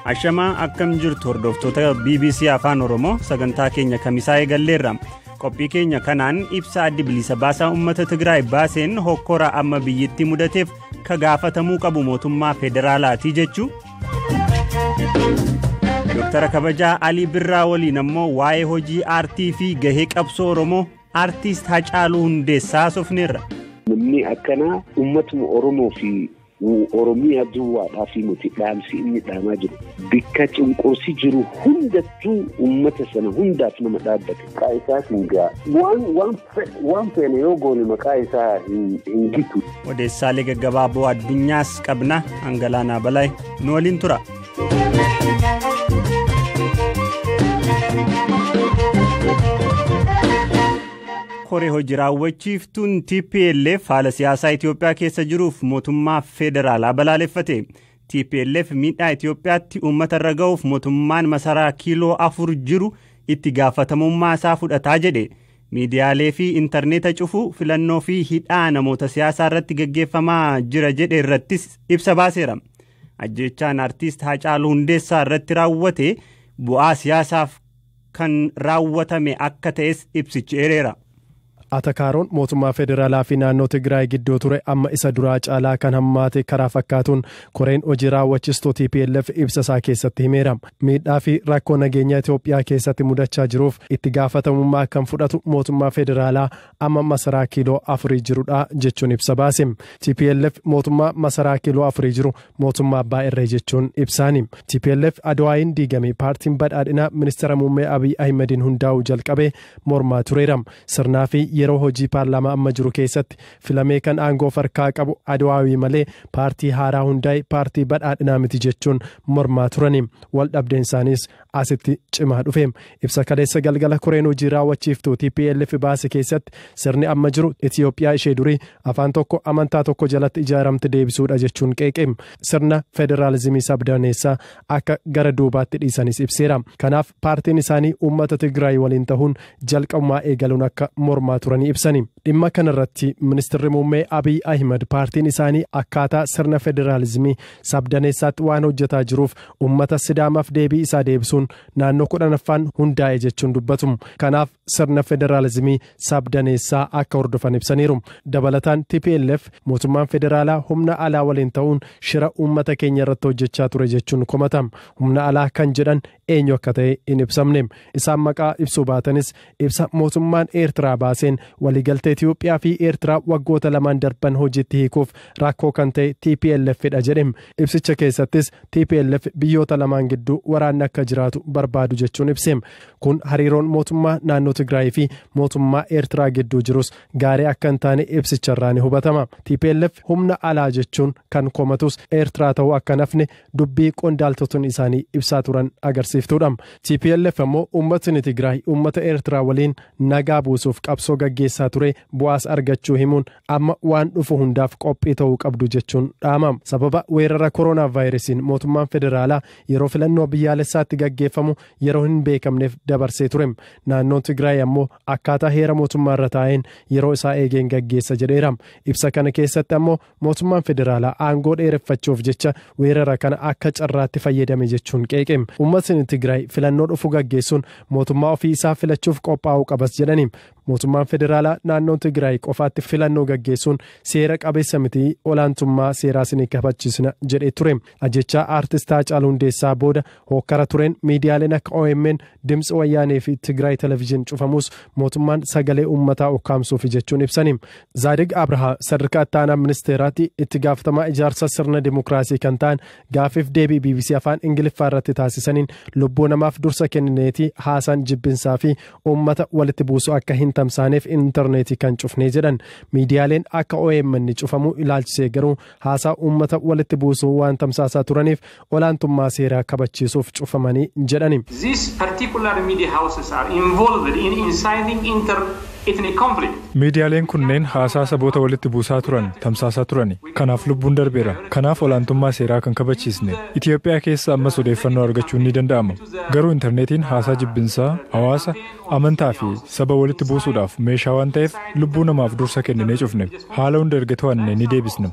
Ashamaa akkam jirtu hordoftoota BBC Afaan Oromoo sagantaa keenya kamisaa eegalleerra. Qophii keenya kanaan ibsa addi bilisa baasaa uummata Tigraay baaseen hokkora amma biyyittii mudateef ka gaafatamuu qabu mootummaa federaalaatii jechuu. Dooktara kabajaa Alii Birraa waliin ammoo waa'ee hojii aartii fi gahee qabsoo Oromoo aartiist Hacaaluu Hundeessaa haasofneerra. Namni akkanaa uummatuma Oromoo fi Oromiyaa duwwaadhaa fi nuti dhaamsi inni dhaamaa jiru bakka cunqursi jiru hundattuu uummata sana hundaaf nama dhaabbate. Maqaa isaatiin gaa waan feene yoo goone maqaa isaa hin gitu. Odeessaalee gaggabaaboo addunyaas qabna hangalaanaa balaay nu waliin tura. koree hojii raawwachiiftuun TPLF haala siyaasaa Itoophiyaa keessa jiruuf mootummaa federaalaa balaaleffate. TPLF miidhaa Itoophiyaatti uummata irra ga'uuf mootummaan masaraa kiiloo afur jiru itti gaafatamummaa isaa fudhataa jedhe. Miidiyaalee fi intarneeta cufuu filannoo fi hidhaa namoota siyaasaa irratti gaggeeffamaa jira jedhe irrattis ibsa baaseera. Ajjechaan aartiist Haacaaluu Hundeessaa irratti raawwate bu'aa siyaasaaf kan raawwatame akka ta'es ibsichi eereera. Atakaaroon mootummaa federaalaa fi naannoo Tigraay gidduu ture amma isa duraa caalaa kan hammaate karaa fakkaatuun koreen hojii raawwachiistuu TPLF ibsa isaa keessatti himeera. Miidhaa fi rakkoo nageenyaa Itoophiyaa keessatti mudachaa jiruuf itti gaafatamummaa kan fudhatu mootummaa federaalaa amma masaraa kiiloo afurii jirudha jechuun ibsa baase. TPLF mootummaa masaraa kiiloo afurii jiru mootummaa abbaa irree jechuun ibsaani. TPLF Adawaayin diigame paartiin badhaadhinaa ministeera muummee Abiy Ahimadiin hundaa'uu jalqabee mormaa tureera. Sirnaa fi yeroo hojii paarlaamaa amma jiru keessatti filamee kan aangoo farkaa qabu adawaawii malee paartii haaraa hundaa'e paartii badhaadhinaa miti jechuun mormaa turani wal dhabdeen isaaniis asitti cimaa dhufe ibsa kaleessa galgala koreen hojii raawwachiiftuu TPLF baase keessatti sirni amma jiru Itiyoophiyaa ishee durii afaan tokko amantaa tokko jalatti ijaaramte deebisuudha jechuun qeeqe sirna federaalizimii sabdaneessaa akka gara duubaatti dhiisanis ibseera kanaaf paartiin isaanii uummata Tigraay waliin ta'uun jalqabumaa eegaluun akka mormaa turanii ibsani dhimma kanarratti ministeerri muummee abiy ahimad paartiin isaanii akkaataa sirna federaalizimii sabdaneessaatti waan hojjetaa jiruuf ummata sidaamaaf deebii isaa deebisuun naannoo kudhanaffaan hundaa'e jechuun dubbatu kanaaf sirna federaalizimii sabdaneessaa akka hordofan ibsaniiru dabalataan tplf mootummaan federaalaa humna alaa waliin ta'uun shira ummata keenya irratti hojjechaa ture jechuun komatama humna alaa kan jedhan eenyu akka ta'e hin ibsamne isaan maqaa ibsuu baatanis ibsa mootummaan eertiraa baaseen waliigaltee Itiyoophiyaa fi Eertiraa waggoota lamaan darban hojiitti hiikuuf rakkoo kan ta'e TPLFidha jedhem ibsicha keessattis TPLF biyyoota lamaan gidduu waraanni akka jiraatu barbaadu jechuun ibseem kun hariiroon mootummaa naannoo Tigraay fi mootummaa Eertiraa gidduu jirus gaarii akka hin taane ibsicharraa ni hubatama TPLF humna alaa jechuun kan komatus Eertiraa ta'uu akka nafne dubbii qondaaltotni isaanii ibsaa turan agarsiiftuudha TPLF ammoo uummatni Tigraay uummata Eertiraa waliin nagaa buusuuf qabsoo gaggeessaa ture bu'aas argachuu himuun amma waan dhufu hundaaf qophii ta'uu qabdu jechuun dhaamam sababa weerara kooroonaa vaayirasiin mootummaan federaalaa yeroo filannoo biyyaalessaatti gaggeeffamu yeroo hin beekamneef dabarsee ture naannoon tigraay ammoo akkaataa heera mootummaa irra taa'een yeroo isaa eegeen gaggeessa jedheera ibsa kana keessatti ammoo mootummaan federaalaa aangoo dheereffachuuf jecha weerara kana akka carraatti fayyadame jechuun qeeqe uummatni tigraay filannoo dhufu gaggeessuun mootummaa ofii isaa filachuuf qophaa'uu qabas jedhani mootummaan federaalaa naannoo tigraay qofaatti filannoo gaggeessuun seera qabeessa miti olaantummaa seeraas ni kabachiisna jedhee ture ajjechaa aartist Haacaaluu Hundeessaa booda hokkara tureen miidiyaaleen akka OMN dimtsi wayyaanee fi tigraay televizyiin cufamus mootummaan sagalee uummataa ukkaamsuuf jechuun ibsani zaadig abrahaa sadarkaa ittaanaa ministeeraatti itti gaafatamaa ijaarsa sirna dimokiraasii kan ta'an gaafiif deebii bbc afaan ingiliffaa irratti taasisaniin lubbuu namaaf dursa kennineeti haasaan jibbinsaa fi uummata walitti buusu akka hin tamsaaneef intarneetii kan cufnee jedhan miidiyaaleen akka OMN cufamuu ilaalchisee garuu haasaa uummata walitti buusuu waan tamsaasaa turaniif olaantummaa seeraa kabachiisuuf cufamanii jedhani. These particular media houses are involved in inciting inter Miidiyaaleen kunneen haasaa saboota walitti buusaa turan tamsaasaa turani. Kanaaf lubbuun darbeera. Kanaaf olaantummaa seeraa kan kabachiisne. Itoophiyaa keessa ammas odeeffannoo argachuun ni danda'ama. Garuu intarneetiin haasaa jibbinsaa, hawaasa, amantaa fi saba walitti buusuudhaaf meeshaa waan ta'eef lubbuu namaaf dursa kenninee cufne. Haala hunda erga to'anne ni deebisna.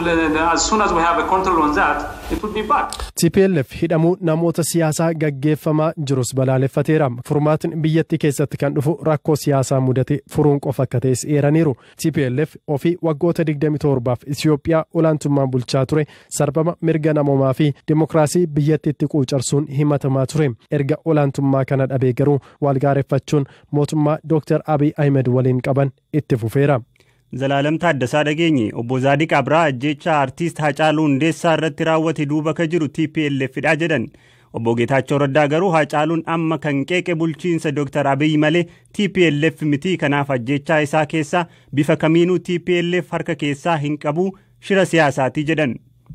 TPLF hidhamuu namoota siyaasaa gaggeeffamaa jirus balaaleffateera. Furmaatiin biyyattii keessatti kan dhufu rakkoo siyaasaa mudate furuun qofa akka ta'es eeraniiru. TPLF ofii waggoota 27f Itoophiyaa olaantummaan bulchaa ture sarbama mirga namoomaa fi dimokiraasii biyyattiitti quucarsuun himatamaa ture. Erga olaantummaa kana dhabee garuu walgaareeffachuun mootummaa Dr. Abiy Ahmed waliin qaban itti fufeera. Zalaalam Taaddasaa dhageenye obbo Zaadiq Abraa ajjeechaa artiist Hacaaluu Hundeessaa irratti raawwate duuba ka jiru TPLFdha jedhan. Obbo Geetaachoo Raddaa garuu Hacaaluun amma kan qeeqe bulchiinsa Dr. Abiy malee TPLF miti kanaaf ajjeechaa isaa keessaa bifa kamiinuu TPLF harka keessaa hin qabu shira siyaasaati jedhan.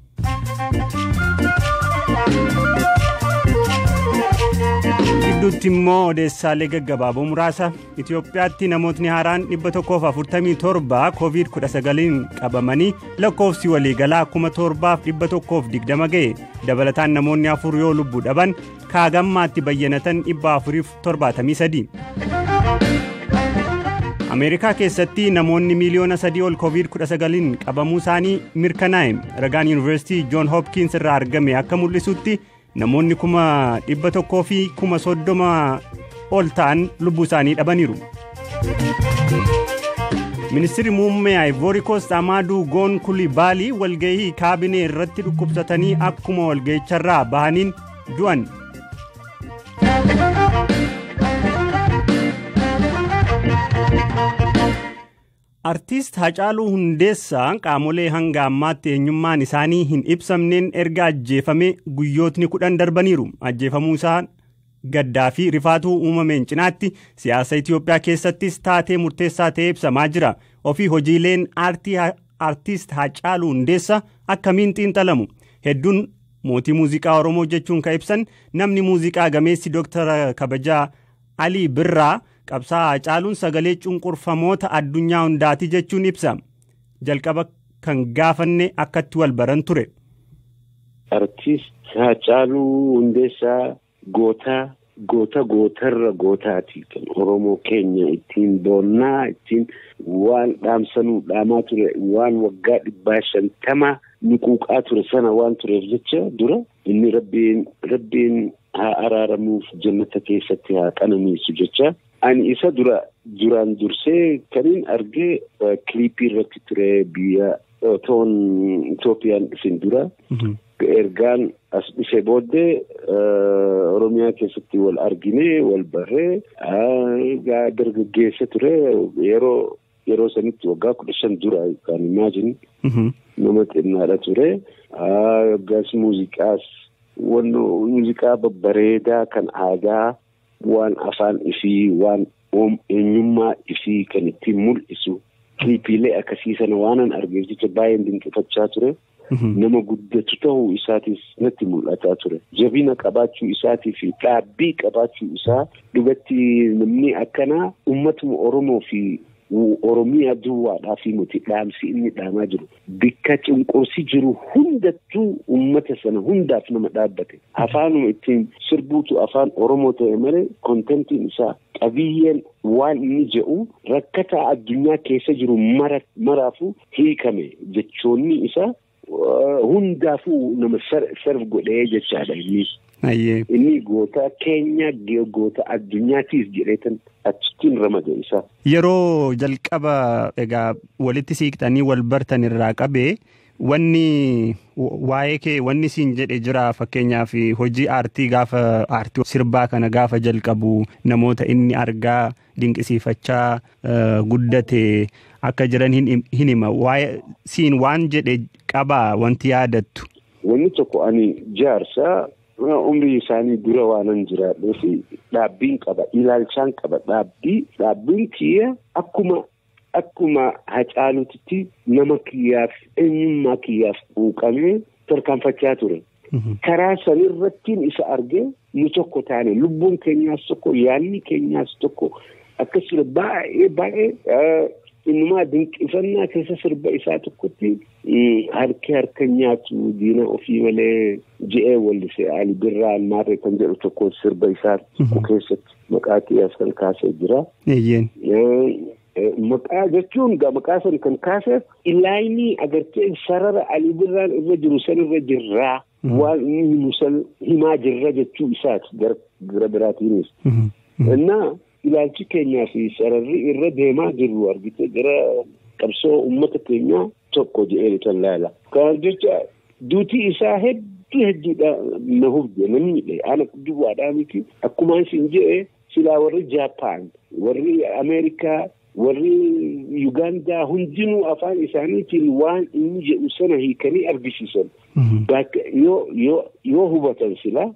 gidduutti immoo odeessaalee gaggabaaboo muraasa Itoophiyaatti namootni haaraan 147 COVID-19 qabamanii lakkoofsi waliigalaa 7120 ga'e dabalataan namoonni afur yoo lubbuu dhaban kaagammaatti bayyanatan 473. ameerikaa keessatti namoonni miiliyoona sadii ol covid-19 qabamuu isaanii mirkanaa'e ragaan yuunivarsiitii joon hopkins irraa argame akka mul'isutti namoonni kuma dhibba tokkoo fi kuma soddoma ol ta'an lubbuu isaanii dhabaniiru. ministirri muummee ivory coast amaaduu goon kulibaalii walgahii kaabinee irratti dhukkubsatanii akkuma walgahicharraa bahaniin du'an. artiist Hacaaluu Hundeessaa qaamolee hanga ammaatti eenyummaan isaanii hin ibsamneen erga ajjeefame guyyootni kudhan darbaniiru. Ajjeefamuu isaa gaddaa fi rifaatuu uumameen cinaatti siyaasa Itoophiyaa keessattis taatee murteessaa ta'ee ibsamaa jira. Ofii hojiileen aartii artiist Hacaaluu Hundeessaa akkamiin xiinxalamu? Hedduun mootii muuziqaa Oromoo jechuun kan ibsan namni muuziqaa gameessi Dooktara Kabajaa Alii Birraa qabsaa'aa Hacaaluun sagalee cunqurfamoota addunyaa hundaati jechuun ibsa. Jalqaba kan gaafanne akkatti wal baran ture. Artiist Hacaaluu Hundeessaa gootaa goota gootarra gootaati kan Oromoo keenya ittiin boonnaa ittiin waan dhaamsanuu dhaamaa ture waan waggaa dhibbaa shantamaa nuquuqaa ture sana waan tureef jecha dura inni rabbiin rabbiin haa araaramuuf jannata keessatti haa qananiisu jecha ani isa dura duraan dursee kanin argee kiliipii irratti ture biyya otoon Itoophiyaan dhufin dura ergaan as dhufe booddee Oromiyaa keessatti wal argine wal barree dargaggeessa ture yeroo yeroo sanitti waggaa kudha shan dura kan imaajini nama xinnaadha ture waggaas muuziqaas wanno muuziqaa babbareedaa kan aadaa waan afaan ifii waan eenyummaa ifii kan ittiin mul'isu kiliipiilee akkasii sana waanan argeef jecha baay'een dinqifachaa ture. Nama guddatu ta'uu isaatis natti mul'ataa ture. Jabina qabaachuu isaatii fi dhaabbii qabaachuu isaa dhugatti namni akkanaa uummatuma Oromoo fi Oromiyaa duwwaadhaa fi nuti dhaamsi inni dhaamaa jiru. Bikka cunqursi jiru hundattuu uummata sana hundaaf nama dhaabbate. Afaanuma ittiin sirbuutu afaan Oromoo ta'e malee kontentiin isaa qabiyyeen waan inni jedhu rakkataa addunyaa keessa jiru maraafuu hiikame jechoonni isaa hundaafuu nama sarf godhee jechaadha inni. Inni goota keenya goota addunyaatiif jedheetan achittiin ramade isaa. Yeroo jalqaba egaa walitti siiqxanii wal bartan irraa qabee wanni waa'ee kee wanni siin jedhe jira fakkeenyaaf hojii aartii gaafa aartii sirbaa kana gaafa jalqabu namoota inni argaa dinqisiifachaa guddate akka jiran hin hima waa'ee siin waan jedhe qabaa wanti yaadattu. Wanni tokko ani jaarsaa umrii isaanii dura waanan jiraadhee fi dhaabbiin qaba ilaalchaan qaba dhaabbii dhaabbiin kiyya akkuma akkuma hacaaluutitti nama kiyyaaf eenyummaa kiyyaaf quuqamee tarkaanfachaa ture. Karaa sanirrattiin isa argee nu tokko taane lubbuun keenyaas tokko yaadni keenyaas tokko akkas ture baay'ee baay'ee innumaa dinqifannaa keessa sirba isaa tokkotti harki harka nyaatu diina ofii malee je'ee wallise Ali Birraa Maarree kan jedhu tokko sirba isaa tokko keessatti maqaa kiyyaas kan kaasee jira. Maqaa jechuun maqaa san kan kaaseef ilaayinii agartee sarara Ali Birraan irra jiru san irra jirraa waan inni musal himaa jirra jechuu isaati gara biraatiinis. Innaa ilaalchi keenyaa fi sararri irra deemaa jirru argite gara qabsoo uummata keenyaa tokko jedhee kan laala. Kanaaf jecha duutii isaa hedduu hedduudha na hubde namni dhe ana duwwaadhaa miti akkuma isin jedhe silaa warri Jaapaan warri Ameerikaa warri Yugaandaa hundinuu afaan isaaniitiin waan inni jedhu sana hiikanii argisiisan. Yoo hubatan silaa.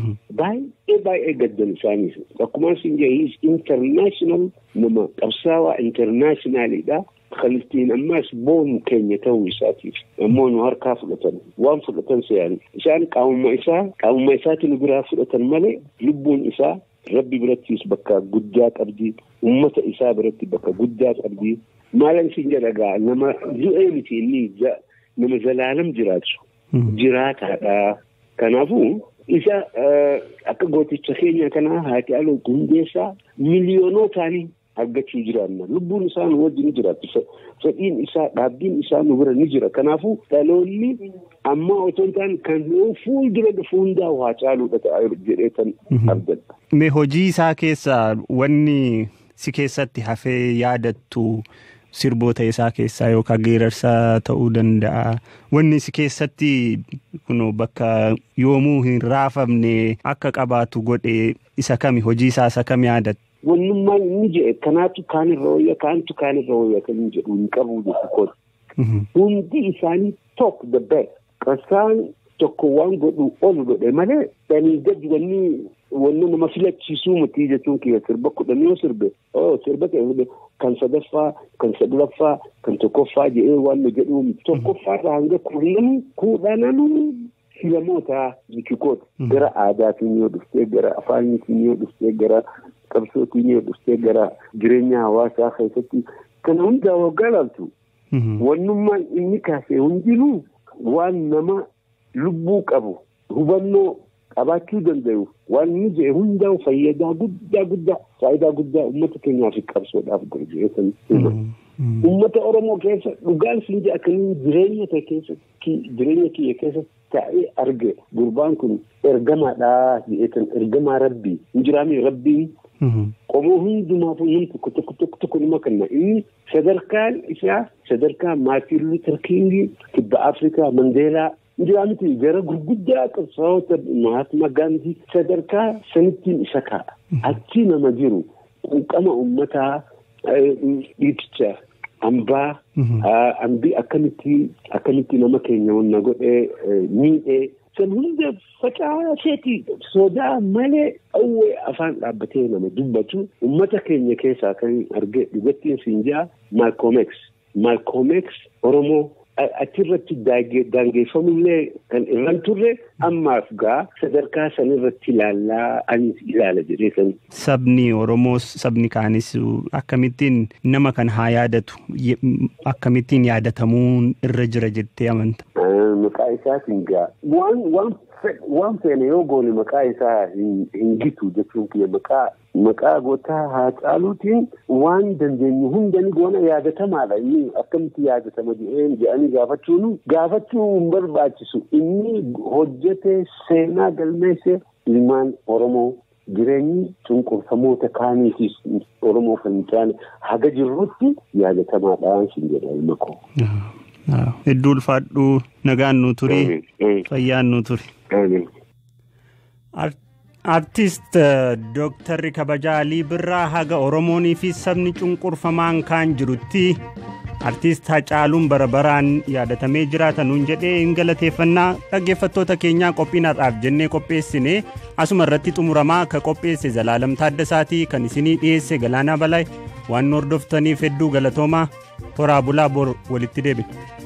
baay'ee baay'ee gaddan isaaniis akkuma isin jedhe intarnaashinaal nama qabsaawaa intarnaashinaaliidha. Kaliftiin ammas boonu keenya ta'uu isaatiif ammoo nu harkaa fudhatan waan fudhatan se'an isaan qaamuma isaa qaamuma isaatti nu biraa fudhatan malee lubbuun isaa rabbi birattis bakka guddaa qabdi ummata isaa biratti bakka guddaa qabdi maalan isin jedhagaa nama du'ee miti inni nama zalaalam jiraatu jiraataadha kanaafuu. isa akka gooticha keenya kanaa haati aloo hundeessaa miliyoonotaanii argachuu jiraanna lubbuun isaa nu wajjin ni jiraatti fedhiin isaa dhaabbiin isaa nu bira ni jira kanaafuu dhaloonni amma otoo hin taane kan fuuldura dhufu hundaa waa caaluudha ta'a jedhee kan argadha. Mee hojii isaa keessa wanni si keessatti hafee yaadattu sirboota isaa keessaa yookaan geerarsaa ta'uu danda'a. Wanni si keessatti kun bakka yoomuu hin raafamne akka qabaatu godhe isa kami hojii isaa isa kami yaadatta. Wannummaan inni jedhe kanaatu kaanirra wayya kaantu kaanirra wayya kan inni jedhu hin qabu jechuudha. Hundi isaanii tokko the best. Qasaan tokko waan godhu ol godhe malee dhanii gadi wanni wanni nama filachiisuu miti jechuun kiyya sirba kudhan yoo sirbe oo sirba kan sadaffaa kan saglaffaa kan tokkoffaa jedhee waan jedhu tokkoffaarraa hanga kudhan kudhananuu filamoota jechikoota gara aadaatiin yoo dhuftee gara afaaniitiin yoo dhuftee gara qabsootiin yoo dhuftee gara jireenya hawaasaa keessatti kana hundaa waggaa laaltu wannummaan inni kaasee hundinuu waan nama lubbuu qabu hubannoo qabaachuu danda'u waan inni jedhe hundaa fayyadaa guddaa guddaa faayidaa guddaa uummata keenyaaf qabsoodhaaf godhe uummata oromoo keessa dhugaan siin jedha akkamiin jireenya ta'e keessatti jireenya kiyya keessatti taa'ee arge gurbaan kun ergamaadhaa jedheetan ergamaa rabbii hin jiraame rabbiin qomoo hundumaaf namni tokko tokko tokko tokko nima kenna inni sadarkaan isaa sadarkaa maartiin luuter kiingii kibba afrikaa mandeelaa jiraamiti gara gurguddaa qabsaa'ota mahatma gaandii sadarkaa sanittiin isa kaa'a achi nama jiru quuqama uummataa dhiiticha hambaa hambii akkamitti akkamitti nama keenya wanna godhee miidhee san hunda facaaseeti sodaa malee dhawwee afaan dhaabbatee nama dubbatu ummata keenya keessaa kan arge dhugattiin siin jaa maalkoomeeks maalkoomeeks oromoo achirratti daangeffamullee kan irran turre ammaaf gaa sadarkaa sanirratti ilaallaa anis ilaala jedhee san. Sabni Oromoos sabni kaanis akkamittiin nama kan haa yaadatu akkamittiin yaadatamuun irra jira jettee amanta. Maqaa isaatiin gaa waan waan waan feene yoo goone maqaa isaa hin gitu jechuun kiyya maqaa maqaa gootaa haa caaluutiin waan dandeenyu hundani goona yaadatamaadha inni akkamitti yaadatama jedheen jedhanii gaafachuun gaafachuu hin barbaachisu inni hojjete seenaa galmeesse ilmaan oromoo jireenyi cunqurfamoota kaaniifis oromoo kan hin taane haga jirrutti yaadatamaadhaan sin jedha ilma koo. Hedduu ulfaadhuu nagaan nu turi fayyaan nu turi. Artist Dooktarri Kabajaa Alii Birraa haga Oromoonii fi sabni cunqurfamaan kaan jirutti artist Hacaaluun bara baraan yaadatamee jiraata nuun jedhee hin galateeffannaa dhaggeeffattoota keenyaa qophiinaadhaaf jennee qopheessine asuma irratti xumuramaa ka qopheesse Zalaalam Taaddasaatii kan isinii dhiyeesse Galaanaa Balaayi waan nu hordoftaniif hedduu galatoomaa toraa bulaa bor walitti deebina.